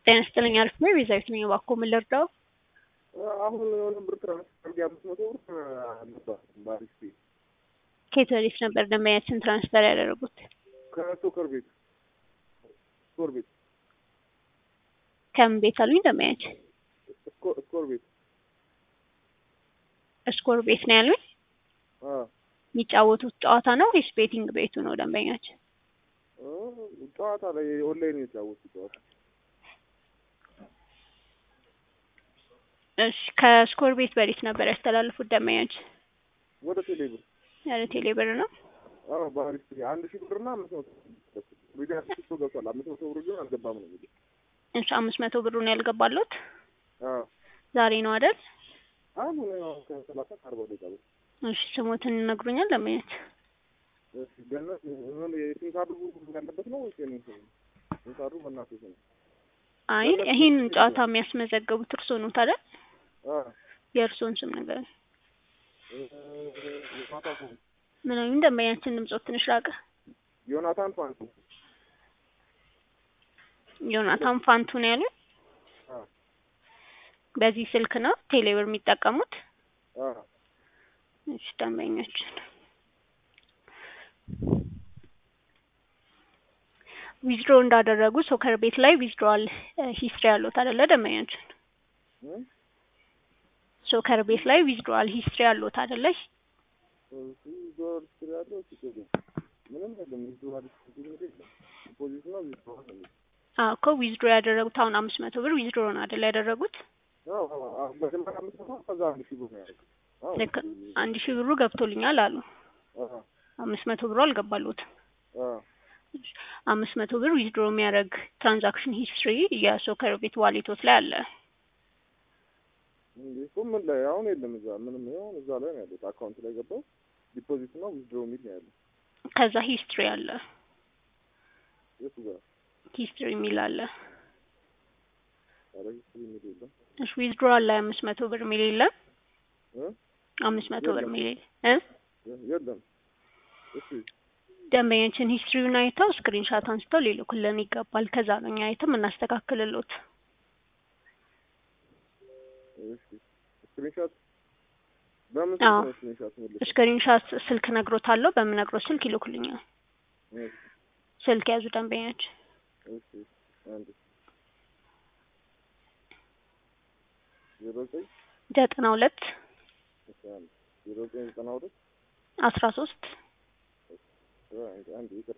ጤና ይስጥልኝ አሪፍ ነው። ቤዛዊት ነኝ። እባክዎ ምን ልርዳው? አሁን የሆነ ብር ትራንስፈር አድርጌ አምስት መቶ ብር አልነበረ በአሪፍ ቤት ከየት ወዴት ነበር ደንበኛችን ትራንስፈር ያደረጉት? ከሶከር ቤት ስኮር ቤት ከምን ቤት አሉኝ ደንበኛችን? ስኮ- ስኮር ቤት ስኮር ቤት ነው ያሉኝ። አ የሚጫወቱት ጨዋታ ነው ወይስ ቤቲንግ ቤቱ ነው ደንበኛችን? እ ጨዋታ ላይ ኦንላይን የተጫወቱ ጨዋታ እሺ ከስኮር ቤት በሌት ነበር ያስተላልፉት ደንበኛችን? ወደ ቴሌ ብር ያለ ቴሌ ብር ነው። አዎ በአሪፍ ቤት አንድ ሺህ ብርና አምስት መቶ ቪዲዮ አስቶ ገብቷል። አምስት መቶ ብር ግን አልገባም ነው የሚለው። እሺ አምስት መቶ ብሩን ያልገባሉት አዎ ዛሬ ነው አይደል? አሁን ያው ከሰላሳ ከአርባ ደቂቃ በፊት እሺ ስሞትን ይነግሩኛል ደንበኛችን? እሺ ገነት ምን የሲም ካርዱ ያለበት ነው ወይስ የኔ ስም? ሲም ካርዱ በእናትህ ስም አይ ይህንን ጨዋታ የሚያስመዘገቡት እርስዎ ኖት አይደል? አ የእርስዎን ስም ነገር እ ዮናታን ፋንቱ ምን አሉኝ ደንበኛችን? ድምጾት ትንሽ ራቀ። ዮናታን ፋንቱ ዮናታን ፋንቱ ነው ያሉኝ። አ በዚህ ስልክ ነው ቴሌብር የሚጠቀሙት? አ እሺ ደንበኛችን ዊዝድሮ እንዳደረጉ ሶከር ቤት ላይ ዊዝድሮዋል ሂስትሪ ያሉት አይደለ ደንበኛችን? እ ሶከር ቤት ላይ ዊዝድሮዋል ሂስትሪ ያሉት አይደለ? እዚህ ዶር ስር ያለው ችግር ምንም የለም። ዊዝድሮዋል ችግር የለም። ዲፖዚት ነው ዊዝድሮዋል ነው። አዎ እኮ ዊዝድሮ ያደረጉት አሁን አምስት መቶ ብር ዊዝድሮ ነው አይደለ ያደረጉት? አዎ አዎ አዎ መጀመሪያ አምስት መቶ ከዛ አንድ ሺህ ብር ነው ያደረገው። አዎ ልክ አንድ ሺህ ብሩ ገብቶልኛል አሉ። አዎ አምስት መቶ ብሩ አልገባሉትም። አዎ አምስት መቶ ብር ዊዝድሮ የሚያደርግ ትራንዛክሽን ሂስትሪ የሶከር ቤት ዋሌቶት ላይ አለ። እንዴ እኮ ምን ላይ አሁን የለም። እዛ ምንም ይሁን እዛ ላይ ነው ያለው። አካውንት ላይ ገባው ዲፖዚት ነው ዊዝድሮ የሚል ነው ያለው። ከዛ ሂስትሪ አለ። የቱ ጋር ሂስትሪ የሚል አለ። ኧረ ሂስትሪ የሚል የለም እሺ ዊዝድሮዋል ላይ አምስት መቶ ብር የሚል የለም። እ አምስት መቶ ብር የለም። የሚል እ የ- የለም። እሺ ደንበኛችን ሂስትሪውን አይተው ስክሪንሻት አንስተው ሊልኩልን ይገባል። ከዛ ነው እኛ አይተን እናስተካክልሎት። እሺ ስክሪንሾት በምን አዎ። ስልክ ነው ስክሪንሾት የሚልከው? ስክሪንሻት ስልክ ነግሮታለሁ። በምነግሮት ስልክ ይልኩልኛል። እሺ ስልክ ያዙ ደንበኛችን እሺ አንድ ዜሮ ዘጠኝ ዘጠና ሁለት እሺ አንድ ዜሮ ዘጠኝ ዘጠና ሁለት አስራ ሶስት አንድ አንድ ይቅር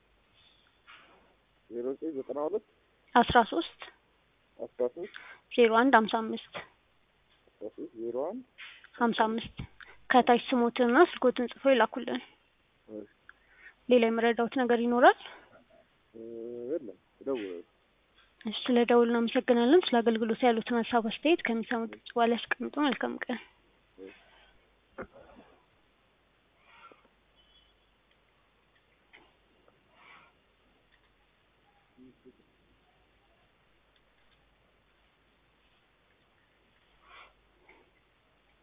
ዜሮ ዘጠኝ ዘጠና ሁለት አስራ ሶስት አስራ ሶስት ዜሮ አንድ ሀምሳ አምስት አስራ ሶስት ዜሮ አንድ ሀምሳ አምስት ከታች ስሞትንና ስልኮትን ጽፎ ይላኩልን። እሺ ሌላ የመረዳውት ነገር ይኖራል? እ የለም እደውላለሁ። እሺ ስለ ደውል እናመሰግናለን። ስለ አገልግሎት ያሉትን ሀሳብ አስተያየት ከሚሰሙት በኋላ ያስቀምጡ። መልካም ቀን።